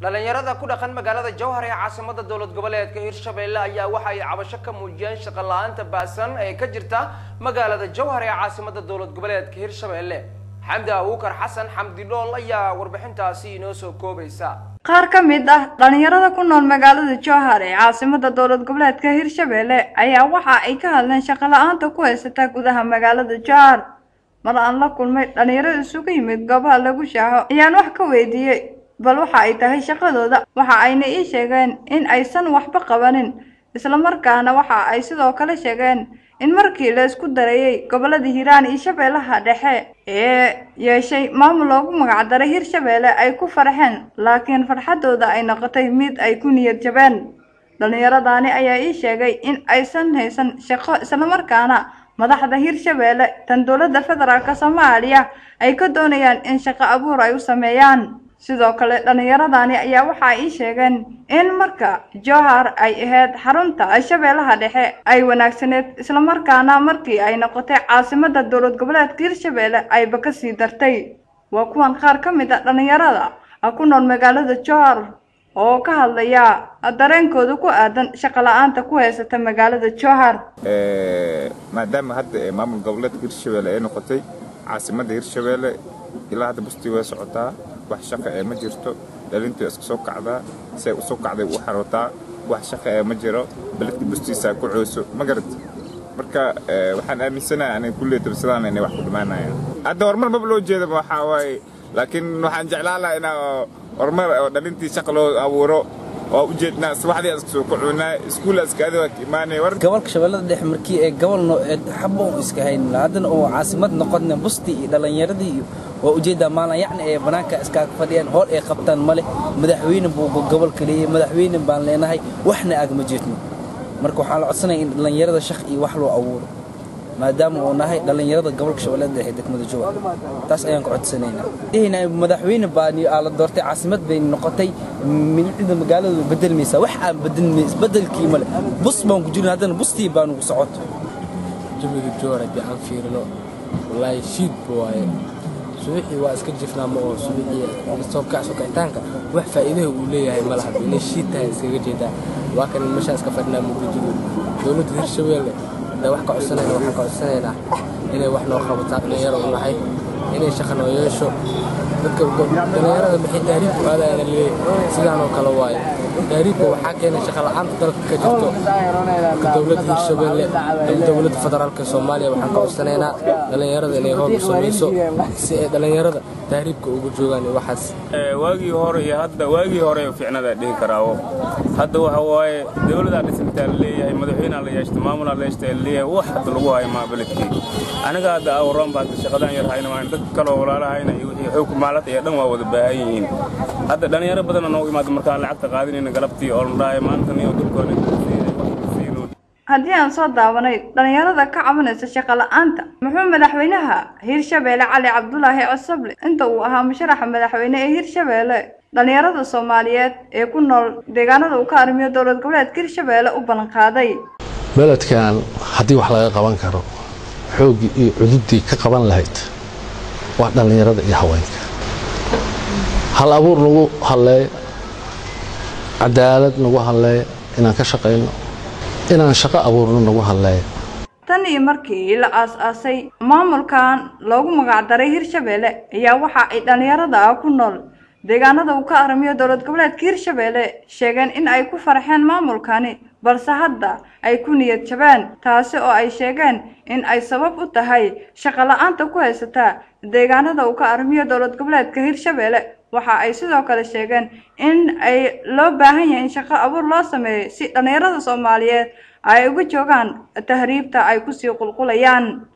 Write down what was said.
dhalinyarada ku dhaqan magaalada jowhar ee caasimada dowlad goboleedka hirshabelle ayaa waxa ay cabasho ka muujiyeen shaqo la-aanta baasan ee ka jirta magaalada jowhar ee caasimada dowlad goboleedka hirshabelle xamdi abuukar xasan xamdi dhool ayaa warbixintaasi inoo soo koobaysa qaar ka mid ah dhalinyarada ku nool magaalada jowhar ee caasimada dowlad goboleedka hirshabelle ayaa waxa ay ka hadleen shaqo la-aanta ku haysata gudaha magaalada jowhar mar aan la kulmay dhalinyaro isugu yimid goobaha lagu shaaxo ayaan wax ka weydiiyey bal waxa ay tahay shaqadooda waxa ayna ii sheegeen in aysan waxba qabanin islamarkaana waxa ay sidoo kale sheegeen in markii la isku dareeyey gobolada hiiraan iyo shabeellaha dhexe ee yeeshay maamul loogu magacdaray hirshabeelle ay ku farxeen laakiin farxadooda ay noqotay mid ay ku niyad jabeen dhallinyaradani ayaa ii sheegay in aysan haysan shaqo islamarkaana madaxda hirshabeelle tan dowladda federaalk soomaaliya ay ka doonayaan in shaqo abuur ay u sameeyaan sidoo kale dhallinyaradani ayaa waxa ii sheegeen in marka jowhar ay ahayd xarunta shabeellaha dhexe ay wanaagsaneed islamarkaana markii ay noqotay caasimada dowlad goboleedka hirshabeelle ayba ka sii dartay waa kuwan qaar ka mid a dhallinyarada ku nool magaalada jowhar oo ka hadlaya dareenkooda ku aadan shaqo la-aanta ku haysata magaalada jowhar maadaama hadda maamul goboleedka hirshabeelle ay noqotay caasimadda hirshabeelle ilaa hadda bustii way socotaa wax shaqa ee ma jirto dhalintii iska soo kacdaa si ay usoo kacday u xarootaa wax shaqa ee ma jiro beledka bustiisaa ku cooso ma garat marka waxaan aaminsanahay aniga kullee dabsadaan inay wax ku dhimaanayaan hadda horumar maba loo jeedaba waxaa waaye laakiin waxaan jeclaan lahaa inaa horumar oo dhalintii shaqa loo abuuro waa u jeednaa subaxdii iska soo kacuunaa iskuul iskaadi waa ka imaanaya war gobolka shabeellada dhexe markii ee gobolno xabo u iska hayn haddana oo caasimad noqodna bustii iyo dhallinyaradii iyo waa ujeeddaa maalin yacni ee bannaanka iskaaga fadhiyaan hool ay qabtaan male madaxweyne buu gobolka leeyahay madaxweyne baan leenahay waxna agma jeedno marka waxaan la codsanaya in dhallinyarada shaq iyo wax loo abuuro maadaama uu nahay dhallinyarada gobolka shabeellada dhexe degmada jowhar taas ayaan ka codsanaynaa dhehayna madaxweyne baan aa la doortay caasimad bay noqotay milicida magaaladu bedelmaysaa wax aan bedelmay isbedelkii male bus baan ku jirna haddana bustii baa nugu socoto jawiga jowhar haddii aan fiirino wallaahi shiidba waaye subaxii waa iska jifnaa ma oo subaxii soobkac sokicitaanka wax faa'iidaha uu leeyahay ma laha inay shiid tahay iskaga jeedaa waa kan meeshaan iska fadhinaa muqdijadu dowladda hirshabeelle hadda wax ka codsanayna waxaan ka codsanaynaa inay wax noo qabataa dhalinyaro u nahay inay shaqa noo yeesho dadka dhalinyarada maxay tahriibku aadayana leeyahay sidaan oo kale waaye tahriibka waxaa keenay shaqa la'aanta dalka ka jirto dowladda hirshabeelle dowladda federaalka soomaaliya waxaan ka codsanaynaa dhalinyarada inay hool u samayso si ay dhalinyarada tahriibka ugu joogaan iyo waxaas waagii hore iyo hadda waagii hore ficnada dhihi karaawo hadda waxa waaye dowladaa dhisantaa la leeyahay madaxweynea la yeeshta maamulaa la yeeshta la leeyahay wax hadda lagu hayo maa beledkii aniga hadda awran baa shaqadaan yar hayna waan dad kaloo walaalahayna iyo wixii xog maalad iyo dhan waa wada baahan yihiin hadda dhalinyaro badan noogu imaada markaan lacagta qaadinayna galabtii oo la dhahay maanta niyo dulkoona haddii aan soo daawanay dhallinyarada ka cabanaysa shaqo la-aanta muxuu madaxweynaha hirshabeelle cali cabdulaahi cosable inta uu ahaa musharaxa madaxweyne ee hirshabeelle dhallinyarada soomaaliyeed ee ku nool deegaanada uu ka arrimiyo dowlad goboleedka hirshabeelle u ballanqaaday beledkan haddii wax laga qaban karo xooggii iyo cududii ka qaban lahayd waa dhallinyarada iyo haweenka hal abuur nagu hadleeyo cadaalad nagu hadleeyo inaan ka shaqayno inaan shaqo abuurno nagu hadleeyo tan iyo markii la aas-aasay maamulkan loogu magacdaray hirshabeelle ayaa waxa ay dhallinyarada ah ku nool deegaanada uu ka arrimiyo dowlad goboleedka hirshabeelle sheegeen in ay ku farxeen maamulkani balse hadda ay ku niyad jabeen taasi oo ay sheegeen in ay sabab u tahay shaqo la-aanta ku haysata deegaanada uu ka arrimiyo dowlad goboleedka hirshabeelle waxa ay sidoo kale sheegeen in ay loo baahan yahay in shaqo abuur loo sameeyo si dhallinyarada soomaaliyeed ay uga joogaan tahriibta ay kusii qulqulayaan